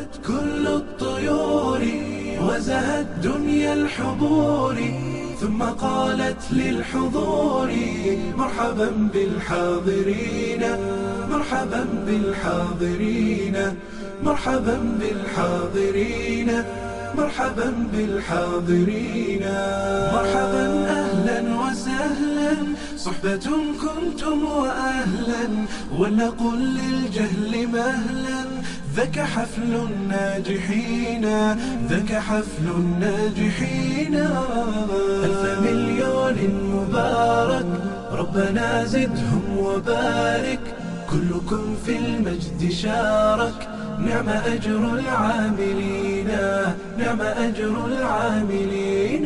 هبت كل الطيور وزهت دنيا الحضور ثم قالت للحضور مرحبا بالحاضرين مرحبا بالحاضرين مرحبا بالحاضرين مرحبا بالحاضرين مرحبا أهلا وسهلا صحبة كنتم وأهلا ولنقل للجهل مهلا ذاك حفل الناجحين ذاك حفل الناجحين ألف مليون مبارك ربنا زدهم وبارك كلكم في المجد شارك نعم أجر العاملين نعم أجر العاملين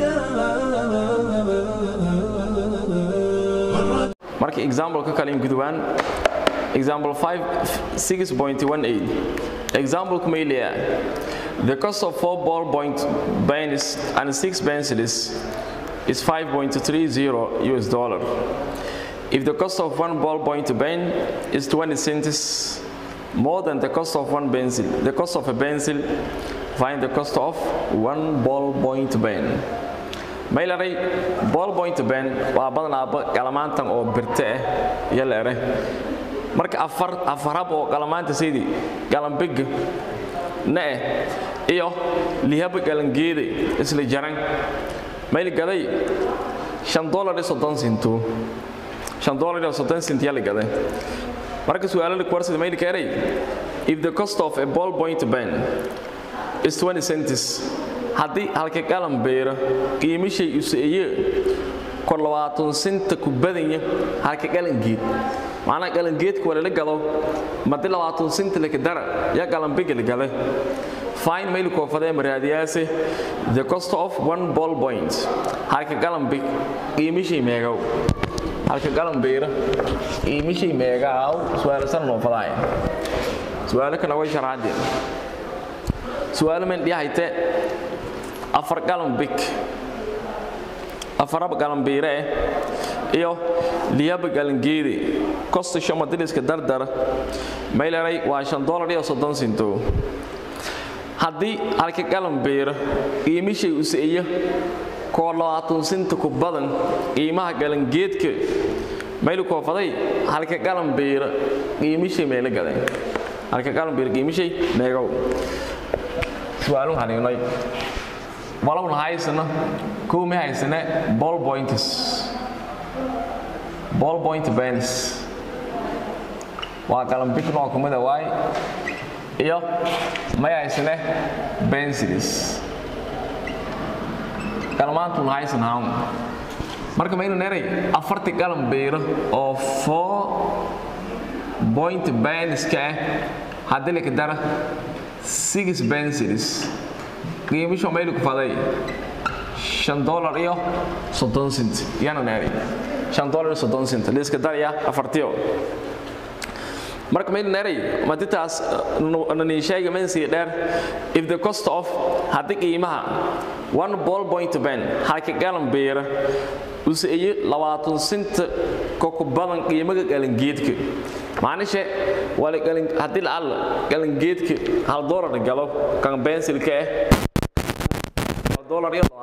marka example ka kale gudubaan example 5 6.18 example may leeyahay the cost of 4 ball point pennies and 6 pencils is 5.30 US dollar if the cost of one ball point pen is 20 cents more than the cost of one pencil the cost of a pencil find the cost of one ball point pen maylaray ball point pen waa badanaaba qalamaantan oo birte ah iyo leere marka afar afarab oo qalamaanta sidii galambig na eh iyo lihaba galangeede isla jaran mayl gaday 5 dollar iyo 30 cento 5 dollar iyo 30 cent yaa la gaday marka su'aalaha kuwarsid mayl keenay if the cost of a ball point pen is 20 cents haddii halka qalan beera qiimishay useeye kor labaatan senta ku badanya halka qalangeed macnaa qalangeedka waa lala gado madi labaatan senta laka dara yaa qalanbiga la gada fine mayl koofadee maraadiyaase the cost of one ball point halka qalanbig qiimishay meegow halka qalan beera qiimishay meegaaw su'aalasan noo fadaaya su'aalo kana way sharaxadeen su'aalo man dhihayte afar galan big afaraba galan biire iyo liyaba galan geede kosta shoma diliska dardara mayleray waa shan dolar iyo soddon sinto haddii halka galan biira qiimishay useeya koo labaatan sinta ku badan qiimaha galangeedka maylu koofaday halka galan biira qiimishay meela gaday halka galan biira qiimishay meegow su'aalun haniinay walowna haysano kow ma haysane ball points ball point bens waa galambig nooc kumida waay iyo may haysane bensils galmaantun haysan hawn marka maynu neray afarti galan beero oo four point benska ah haddii laka dara six bensils qiimisho maylu kufaday shan dolar iyo soddon cent iyana neeri shan dolar iyo soddon cent liiska daraya afartiyo marka maylu neeray maditaas nani sheega mensiga dheer if the cost of haddii qiimaha one ball point ben halka galan beera useeye labaatan senta koku badan qiimaga galangeedka macnishe wala galan haddii lacalla galangeedka hal dolar galo kan bensilka ah dolar iyo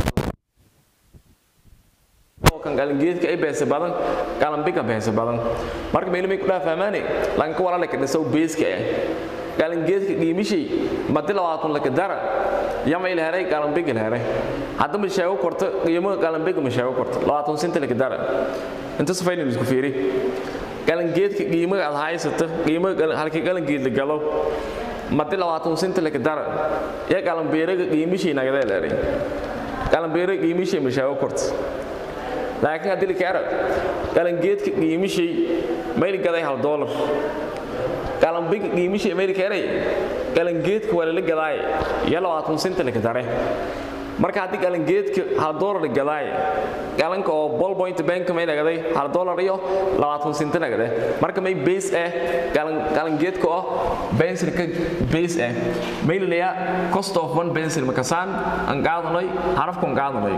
kan galangeedka ay beesa badan galanbiga beesa badan marka meelmay ku dhaa fahmaane lanka wala laka dhisow beeska ah galangeedka qiimishay madi labaatan laka dara yama ila heray galanbiga la heray hadda ma sheego korto qiimaha galanbiga ma sheego korto labaatan senta laka dara inta safaynin isku fiiri galangeedka qiimaha aad haysato qiimaha halkii galangeed la galo madi labaatan senta laka dara ya galanbeeraga qiimishay nagada leeray galanbeera qiimishay ma sheego korto laakiin haddii laka arag galangeedka qiimishay mayl gaday hal doolar galanbiga qiimishay mayl ka eray galangeedka waa lala gadaay iyo labaatan senta laka dare marka haddii galangeedka hal doolar gadaay galanka oo ball point bank may nagaday hal doolar iyo labaatan senta nagade marka may base ah galangeedka oo bensilka base ah may laleeyaa cost of one pencil makasaan aan qaadanay xarafkan qaadanay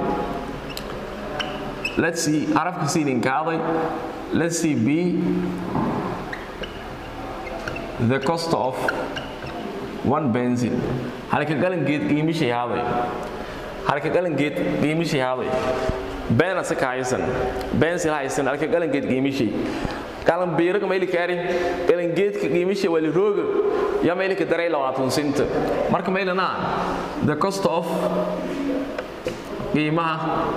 let's see xarafka siidin kaaday let's see b the cost of one benzil halka galangeed qiimishay haaday halka galangeed qiimishay haaday beena se kahaysan benzil haysan halka galangeed qiimishay galan biiraga mayli kaari galangeedka qiimishay wali rooga ya mayli ka daray labaatan senta marka maylana the cost of qiimaha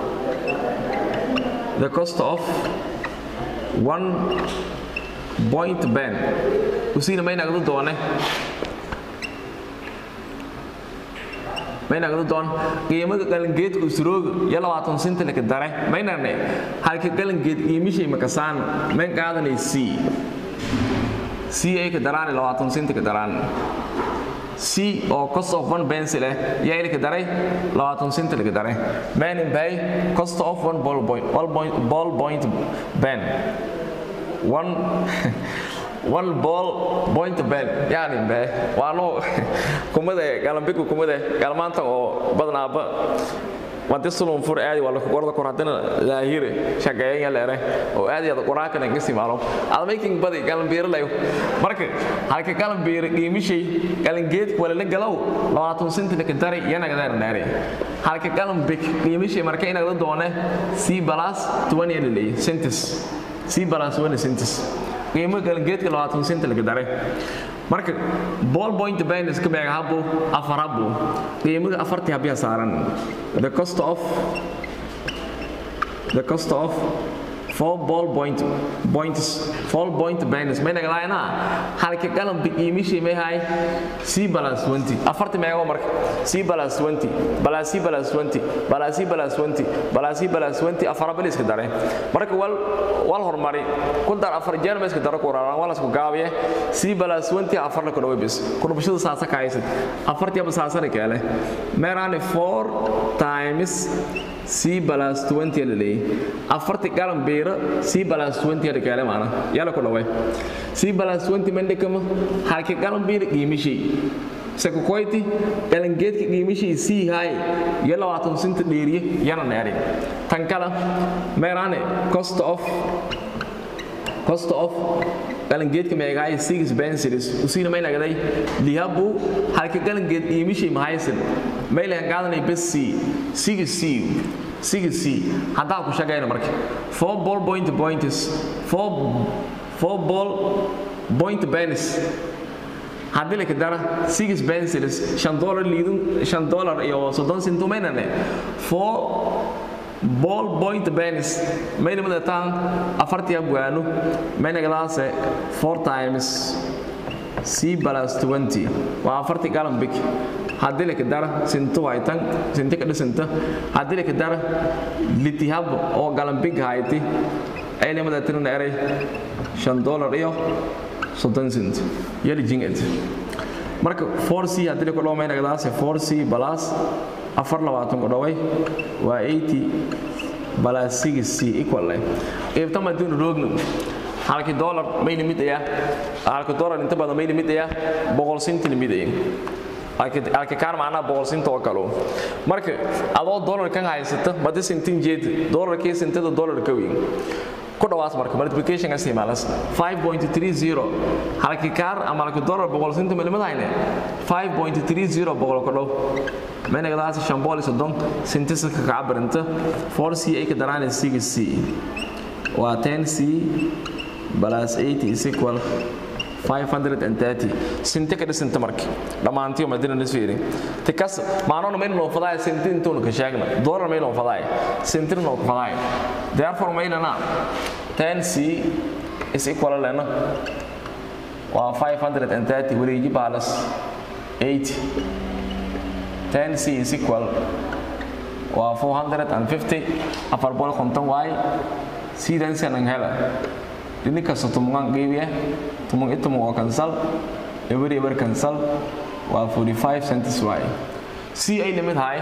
the cost of one point ben usiina maynagadu doone maynagadu doon qiimaga galangeedka usrooga iyo labaatan senta laka dare maynarne halka galangeed qiimishay makasaan mayn qaadanay c c ay ka daraan labaatan senta ka daraan c oo cost of one pencil eh yaa ilka daray labaatan senta laka dare mainin bay cost of one ball point ball point ball point pen one one ball point bell yani be waano kumada galambiku kumada galmaanta oo badnaaba wadi sulun fur aadi wala qorda kor hadana laahire shaqeeyay leere oo aadi ada qoraakana ka simaalo almaking badi galambiir layo marka halka galambiir qiimishay galangeed wala la galow 20 sent la kadari yana gadar naare halka galambik qiimishay marka inaad doone c plus 20 lilay centis c plus 20 centis qiimo galangeedka 20 sent la kadare marka ball point balance ka meega habo afar habo qiimaha afartii habiya saaran the cost of the cost of four ball point points four point balance may naga laayna halka galan biqiimishi may hay c balance 20 afartii meega marka c balance 20 balance c balance 20 balance c balance 20 balance c balance 20 afar balis ka dare marka wal wal hormari ku dar afar jeer ma iska daro ku raaraan wala isku gaabiye c balance 20 afar la ku dhawe bis ku dhubashada saasa ka haysan afartii ba saasa la kale meerane 4 times c plus 20 la leeyahay afarti galan beera c plus 20 la kale maana yala ku dhaway c plus 20 mende kama halka galan beera qiimishi seko koyti galan geedka qiimishi c hay ya 20 sent dheeriye yana neeri tan kala meerane cost of cost of galangeedka meegaay six pencils usiina may nagaday lihabu halka galangeed iimishay mahaysan may lahan qaadanay bes c six c six c haddaa ku shaqayna marka four ball point points four four ball point pens haddii la kadara six pencils shan dollar liidun shan dollar iyo soddon sentu maynane four ball point penis mayna madataan afartii abwaano maynagadaase four times c plus 20 waa afartii galambik haddii la kadara sinto waytan sinti ka dhisanta haddii la kadara litihab oo galambik hayti ayna madatirna eray shan dollar iyo soddon cent yali jingad marka 4c haddii la kudhawo maynagadaase 4c plus afar labaatan ku dhaway waa 80 balas 6c equal leh qaybta madina roogno halkii dollar may limid ayaa halkii dollar inta badan may limid ayaa boqol senti limid ayaa halkii kaar macnaha boqol senti oo kale marka adoo dollar kan haysata madi sentin jeed dollarkii sentada dollar ka weyn ku dhawaas marka multiplication ka isticmaalas 5.30 halkii kaar ama halkii dollar boqol senti ma limid hayne 5.30 boqol ku dhaw menagadaas shambool soddon sintisa ka cabirinta 4c ay ka daraan 6c waa 10c plus 80 is equal 530 sinti ka dhisanta marka dhammaantiyo madina nisfiiri tikas maanoona mayna noo fadaaya sinti intuuna ka sheegna dollar mayna noo fadaaya sintina noo ka fadaaya therefore maynana 10c is equal lena waa 530 wareeji balas 80 10c is equal waa 450 afar boqol konton waay sidan sanan hela ini kasta tumungan gebiya tumung itu mau cancel every ever cancel waa 45 cents waay c ay limit high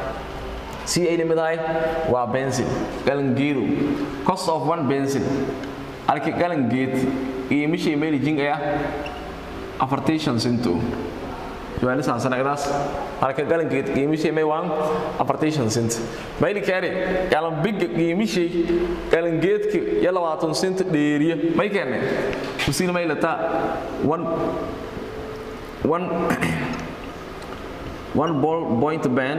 c ay limit high waa benzin galangeedu cost of one benzin alki galangeed qiimishii meel jingaya afartation centu su'aal saasanagdaas halka galankeed qiimishii may waan afartation cent mayli kaari galan big qiimishii galangeedka ya labaatan cent dheeriya may keene usiina may lata one one one ball point band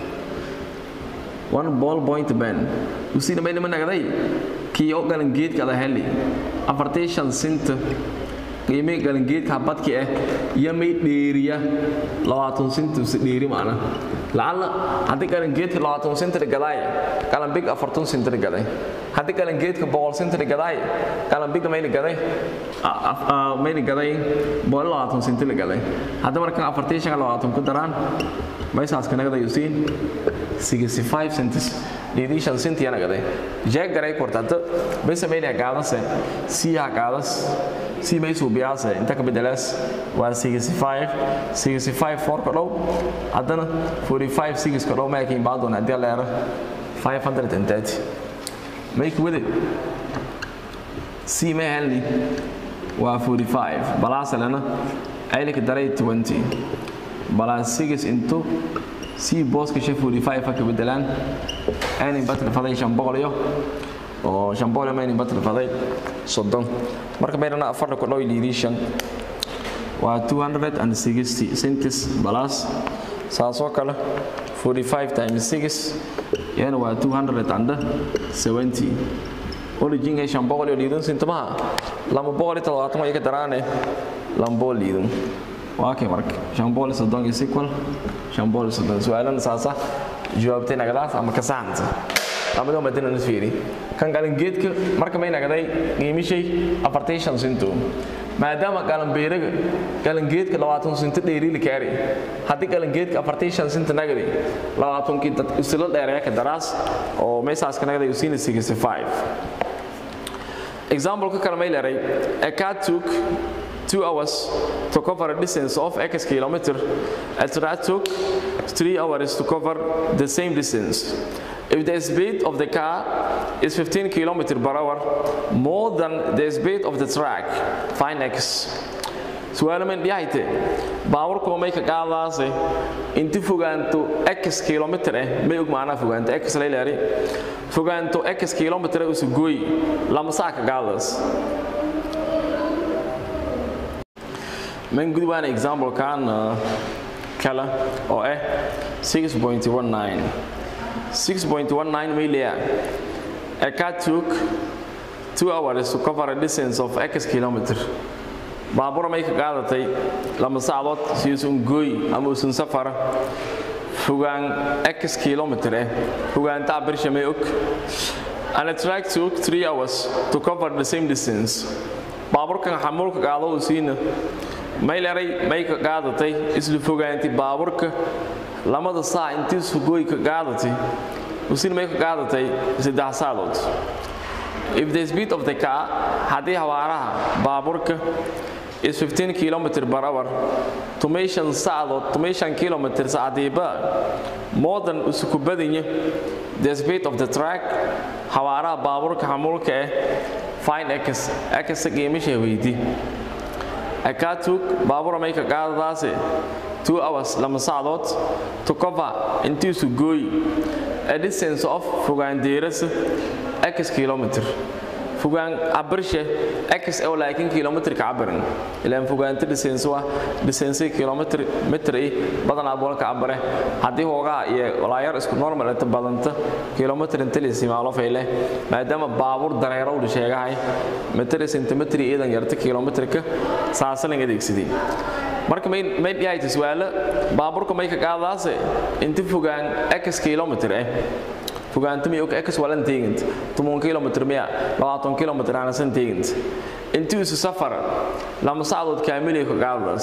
one ball point band usina may lama nagaday kii oo galan geedka ada heli afartii shan sinta qiimay galan geedka habadki ah iyo may dheeriya labaatan sinta si dheeri maana lacala haddii galan geedka labaatan sinta gadaay galan big afartan sinta gaday haddii galan geedka boqol sinta gadaay galan big mayli gaday mayli gaday boqol labaatan sinta gaday haddii markan afartii shan labaatan ku daraan maysaas kanagada yusiin 65 centis dheedii shan sentiyana gaday jeeg garay kortanta besa mayli gaadase siya gaadas si may suubiyaase inta ka bedelaas waa 65 65 4 ka dhow haddana 45 6 ka dhow maakiin baadoon haddii leero 530 make with it si may helni waa 45 balaasalena aylika daray 20 balaas 6 into si booska shan 45 ka bedelaan aanay batri faday shan boqol iyo oo shan boqol ma aanay batri faday soddon marka meydana afar ku dhow liidii shan waa 260 centis balas saasoo kale 45 times 6 yana waa 270 origin shan boqol iyo liidun sintamaha lama boqol iyo todobaatan way ka daraane lamboo liidun waa kay marka shan boqol iyo soddon iyo sequel shan boqol iyo soddon su-aalana saasa jawaabtay nagadaas ama ka saxanta lamadoo madina nus fiiri kan galan geedka marka may nagaday qiimishay afartii shan sinto maadaama galanbeeraga galangeedka labaatan sinto dheeriili kaari haddii galangeedka afartii shan sinta nagadi labaatankii dad isla dheereeya ka daraas oo meesaaska nagaday usiina 65 example ka kale may leeray a cat took two hours to cover a distance of x kilometer a rat took three hours to cover the same distance if the speed of the car is 15 km per hour more than the speed of the track find x su'aalaman dhiyahayte baaburku may ka qaadaase inti fogaanto x kilometer eh may og macnaa fogaanto x layleeri fogaanto x kilometer usu gooy lama saa ka qaadaas من قد وانا example كان كلا او اه 6.19 6.19 ميليا a cat took 2 hours to cover a distance of x kilometer baabur may ka qaadatay lama saacadood si uusan gooy ama uusan safar fogaan x kilometer eh fogaantaa birsha may og and a track took 3 hours to cover the same distance baaburkan xamuulka qaado uu siina may leray may ka qaadatay isla fogaantay baaburka lamada saa intii sugooy ka qaadatay usin may ka qaadatay saddex saadood if the speed of the car haddii hawaaraha baaburka is 15 km per hour tumayshan saadood tumayshan kilometer saacadiiba more than usuku badanya the speed of the track hawaaraha baaburka xamuulka eh fine x x qiimisha weydii akaatug baabura may ka qaadadaase two hours lama saacadood to cover intiisu gooy a distance of fogaan deerasa x kilometer fogaan cabirshe x oo laakiin kilometerka cabirin ilaan fogaanta distance waa distance kilometer meter i badanaa boolka cabire haddii hoogaa iyo walaayar isku normal inta badanta kilometer inta la isticmaalo fayle maadaama baabuur dareero uu sheegahay meter centimeter iidan yarta kilometerka saasalan adeegsadii marka may may dhiyayta su'aalo baabuurka may ka qaadaase inta fogaan x kilometer eh fogaanta miyog x walan teegint toban kilomitr miya labaatan kilomitr aanasan teegint intii isu safar lama sacdood kaamilay ka qaadadaas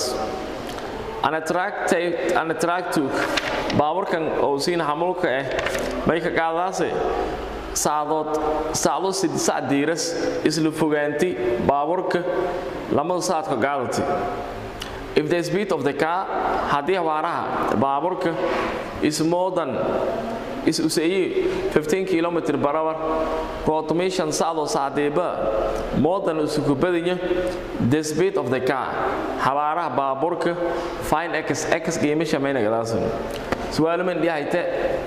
anatractuk baaburkan oo siin xamulka ah may ka qaadadaase sacdood sacdo sac diiras isla fogaanti baaburka lamada sacad ka qaadatay if the speed of the car haddii hawaaraha baaburka is more than is usayi 15 km per hour automation sacdo sacdeeba more than usuku badanya the speed of the car hawaaraha baaburka fine x x qiimisha mayna gadaasan su'aalaman dhiyahayte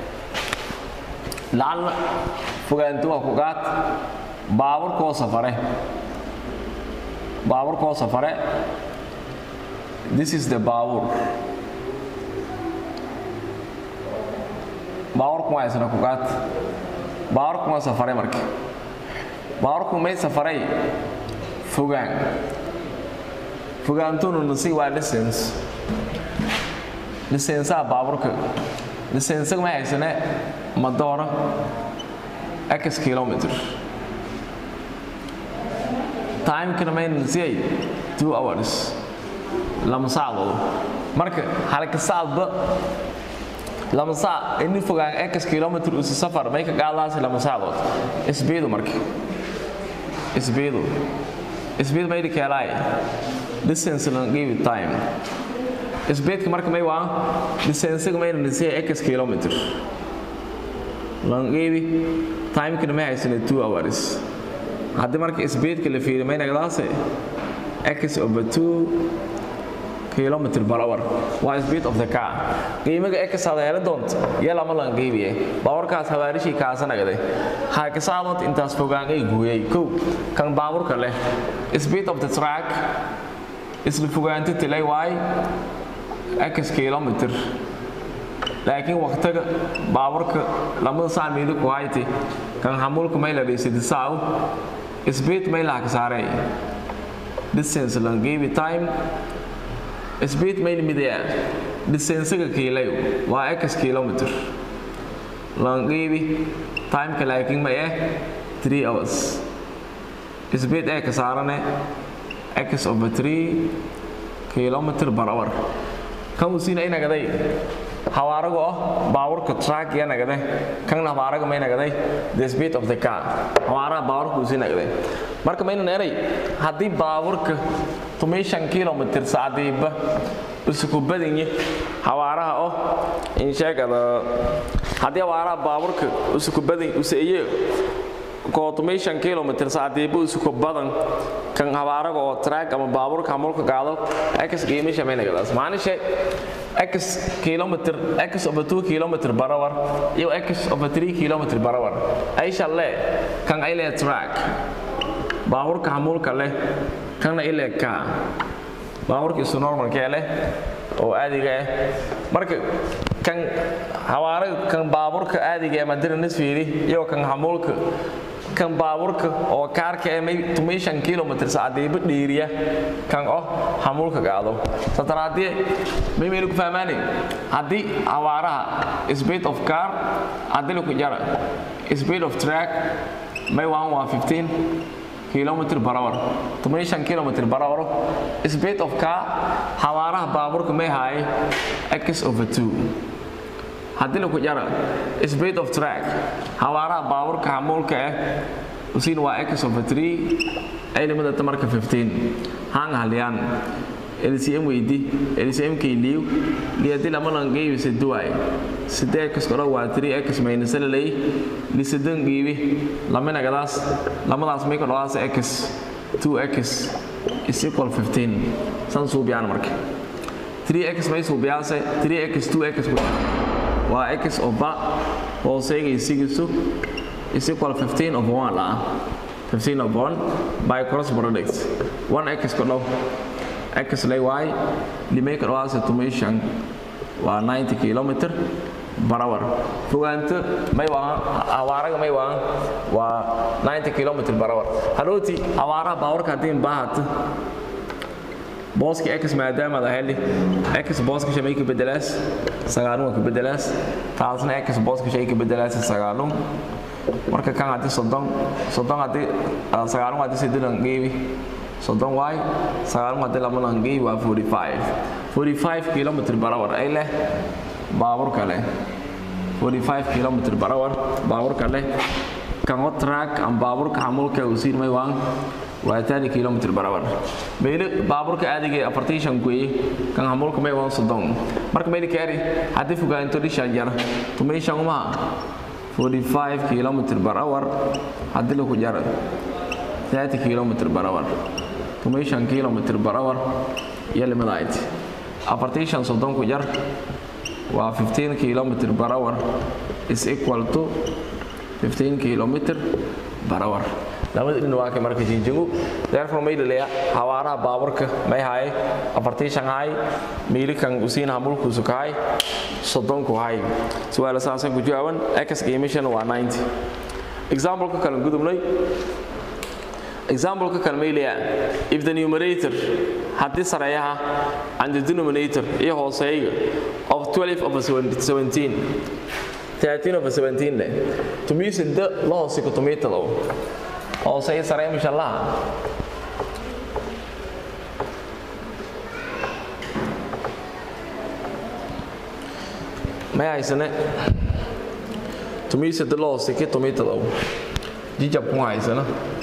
lacalla fogaanti waa ku qaad baaburkoo safare baaburkoo safare this is the baabur baawarku waa isna ku qaat baawarku waa safaray marka baawarku may safaray fogaan fogaantunu nasi waa distance distanceaa baaburka distancega ma haysane madoora x kilometer timekana mayna nasiyay two hours lama saacdood marka halka saacba lama saac ini fogaan x kilometer usi safar may ka qaadaasi lama saacdood isbiidu marka isbiidu isbiid maydi keelaay distance lan give it time isbeedka marka may waa distancega mayna nasiyay x kilometer lan give timekana may haysane two hours haddii marka isbeedka la fiiriyo may nagdaase x over two kilometer per hour waa speed of the car qiimaga x aad heli doonto iyo lama lan qiibiye baaburkaas habaarishii kaasanagday haakasaadood intaas fogaan ay gooyay kow kan baaburka leh speed of the track isla fogaanta tilay waay x kilometer laakiin waqtiga baaburka lamada saac miidu ku hayti kan xamuulka may la dhiisidi saaw speed may laha ka saarey distance lan qiibi time speed mail midaya distancega kiilayo waa x kilometer lanqiibi timeka laakiin ma eh 3 hours speed ee ka saarane x over 3 kilometer per hour kan uu siina inagaday hawaarago ah baaburka track ya nagade kan hawaaraga may nagaday the speed of the car hawaaraha baaburka uu sii nagaday marka maynan eray haddii baaburka tumishan kilomitr saacdiiba isuku badinye hawaaraha oh insheegada haddii hawaaraha baaburka isuku badin usaiye koo tumishan kilomitr saacdiiba isuku badan kan hawaaraga oo track ama baaburka hamulka qaado x qiimisha maynagadaas maanishe x kilometer x over 2 kilometer per hour iyo x over 3 kilometer per hour ay shalle kan ay leh track baaburka hamulka leh kana ile ka baaburka isu normalkee leh oo aadiga ah marka kan hawaaraga kan baaburka aadiga ee madina nisfiiri iyo kan hamulka kan baaburka oo kaarka ee may tumishan kilomitr saacadiiba dhiiriya kan oh hamulka qaado sataraadie may maynu ku fahmaanay haddii hawaaraha speed of car haddii laku jara speed of track may waan waa 15 kilometer per hour tumishan kilometer per hour speed of car hawaaraha baaburka may haay x over 2 haddii laku jara speed of track hawaaraha baaburka xamuulka ah usiin waa x over 3 ay limadata marka 15 hang halyaan LCM weydi LCM kay liiw liyadi lama lan geeyo siduway sidee x koro waa 3x minus lay li sidan geebi lamina gadaas lamadaas may ka dhawaas x 2x is equal 15 san suubiyaan marka 3x may suubiyaase 3x 2x waa x over hooseega isigiisu is equal 15 of 1 ah 15 of 1 by cross product 1x ka dhow x lay y limay ka dhawaase tumishan waa 90 kilometer per hour fogaanta may waa hawaaraga may waa waa 90 kilometer per hour hadhooti hawaaraha baawarka haddii baahata booski x maadaama ada heli x booska shamay ka bedelaas sagaalun waa ka bedelaas taasna x booska shay ka bedelaas sagaalun marka kan haddii soddon soddon haddii sagaalun haddii sidilan geebi soddon waay sagaalun haddii lamalan geebi waa 45 45 kilometer per hour ay leh baaburka leh 45 kilometer per hour baaburka leh kan o track am baaburka xamulka usiin may waan waa tani kilometer per hour meyle baaburka aadiga afartan kueye kan xamulka may waan soddon marka meyle kaari haddii fogaanto dhishan jara tumay shan umaha 45 kilometer per hour haddii laku jara 30 kilometer per hour tumay shan kilometer per hour iyo limadaayt afartan shan soddon ku jar waa 15 kilometer per hour is equal to 15 kilometer per hour lamada dhin waa kay marka jinjingu therefore may laleeya xawaaraha baaburka may haye afartii shan haay miilikan usiin hamulkuusu kahay soddonku hay su'aala saasan ku jawaaban x emission waa 90 example ka kale gudubnay example ka kale may leeyahay if the numerator haddii sareeyaha and the denominator iyo hooseeyga of 12 over 17 13 over 17 leh tumiisa da la hoose ku tumiitado hooseeya sareeya misha laha may haysane tumiisa da la hoose ki tumiitado jijab ku haysana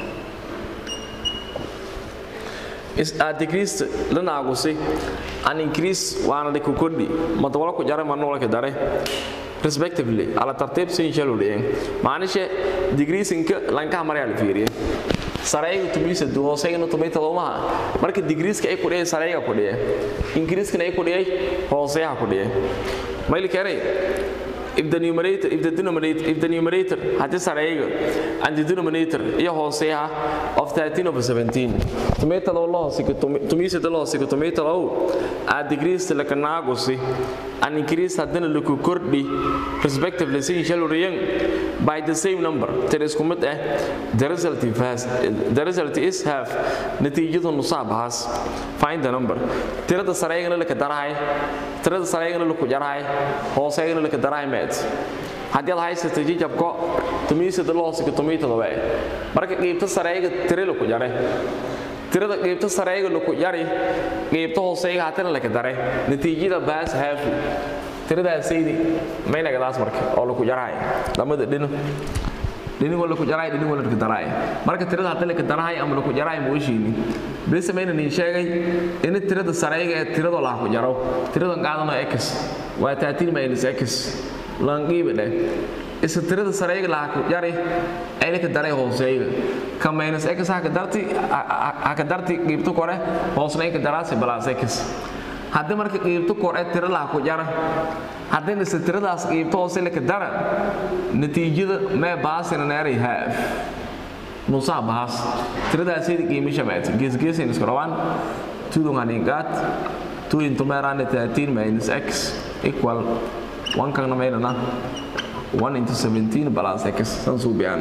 is a decrease lana agusi an increase waana dhiku kordhi madawala ku jare manoola ka dare respectively ala tartiib sin shalo leeyin maanishe decreasingka lanka maraya la fiiriye sarayga tumisa du hoosayna tumita loomaha marka decreaseka ay ku dhiyay sarayga ku dhiyay increaseka ay ku dhiyay hoosayaha ku dhiyay mayli keenay if the numerator if the denominator if the numerator hadii sarayga and the denominator iyo hooseyaha of 13 over 17 tomato lo lo hoose tumisa lo hoose tomato lo a decrease la kanagusi an increase hadana lu ku kordhi respectively sin shalo riyan by the same number tiris kumid ah the result is the result is half natiijadu nusaabahas find the number tirada sarayga la ka darahay tirada sarayga la ku jarahay hooseeyga la ka darahay meed haddii aad haysatay jijabko tumiisada loosika tumiitada waa marka qiibta sareeyga tire la ku jaray tirada qiibta sareeyga la ku jari qiibta hooseeyga hatana la ka daray natiijada baas haafu tiradaasaydi maynagadaas marka oo la ku jarahay lamada dhino dhinigoo la ku jaraay dhinigoo la ka daraay marka tirada haddii la ka darahay ama la ku jaraay ma ooshiini bese mayna niin sheegay in tirada sareeyga ee tiradoo laha ku jaro tiradan qaadano x waa 13 minus x lanqiiba dheh isa tirada sareeyga laha ku jari ay la ka daray hooseeyga ka minus x ha ka darti ha ka darti qiibto kore hoosna ay ka daraasi balaas x haddii marka qiibto kore tiro laha ku jara haddii ise tiradaas qiibto hoose la ka dara natiijada mee baasina neeray haaf nusaa bahaas tiradaasayda qiimisha maata geesgeesayn isku dhawaan tudunganingaat two into meerane 13 minus x equal one kana maynana 1 into 17 plus x san suubiyaan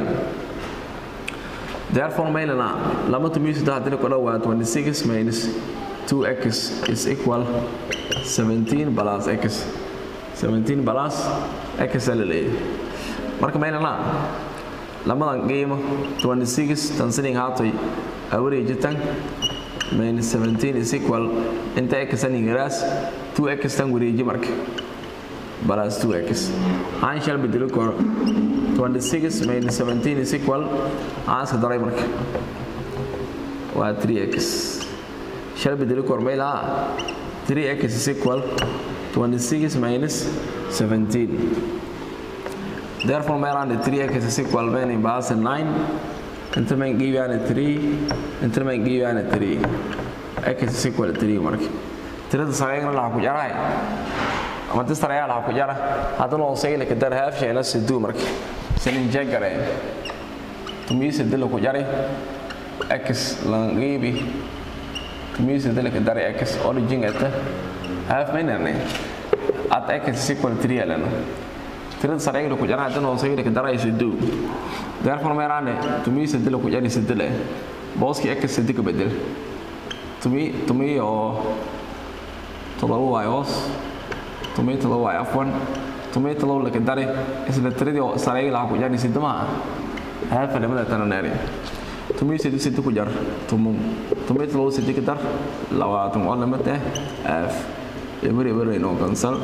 therefore maynana lama tumiisada haddina ku dhawaa 26 minus 2x is equal 17 plus x 17 plus x la leeyahay marka maynana lamadan qiimo 26 tan sinin haatoy awareejitan minus 17 is equal inta x tan ingiraas 2x tan wareeji marka plus 2x aan shal bedelo kor 26 minus 17 is equal aan iska daray marka waa 3x shal bedelo kor mayla 3x is equal 26 minus 17 Therefore, my around 3x is equal when in base 9. Enter my give you 3. Enter my give you 3. x is equal to 3 mark. Tirada sarayga la ku jaray. Ama tirada sarayga la ku jara. Hadana oo say la ka dar half shayna sidoo mark. Sanin jagare. Tumi sidoo ku jaray. x la gibi. Tumi sidoo ka dar x origin ata. Half minute. At x is equal to 3 alana. tirada sarayga ku jara haddana hoosayga ka darayso dow therefore meeraane tumi sadela ku jari sadela booski x sadika bedel tumi tumi oo todoba waay hoos tumi todoba waay afwan tumi todoba laka dare isla tiradii oo sarayga laha ku jari sidamaha haafa lamada tananeeri tumi sadi sadi ku jar tumum tumi todoba sadi ka dar labaatan oo lamad ah aaf eber eber inoo kansal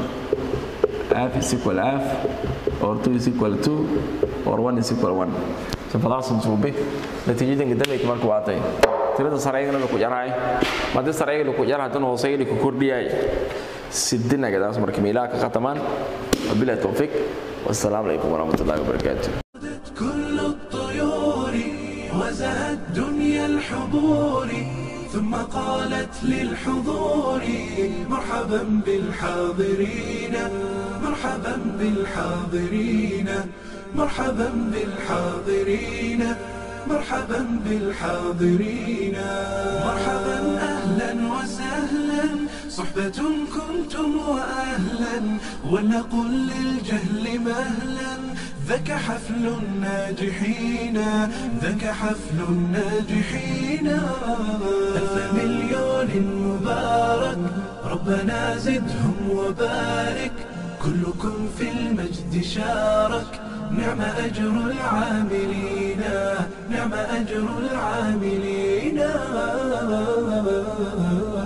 f is equal f or 2 is equal 2 or 1 is equal 1 sifadaasan suube natiijadan gadameyka marka waatay tirada sareygana ku jaraay madii sareyga ku jara haddana hooseyga ku kordhiyay sidinagadaas marka meelaha ka khatamaan wabilahi towfiiq wassalaamu calaykum waraxmatullahi wabarakaatu كل الطيور وزهت دنيا الحضور ثم قالت للحضور مرحبا بالحاضرين مرحبا بالحاضرين مرحبا بالحاضرين مرحبا بالحاضرين مرحبا أهلا وسهلا صحبة كنتم وأهلا ولنقل للجهل مهلا ذاك حفل الناجحين ذاك حفل الناجحين ألف مليون مبارك ربنا زدهم وبارك كلكم في المجد شارك نعم أجر العاملين نعم أجر العاملين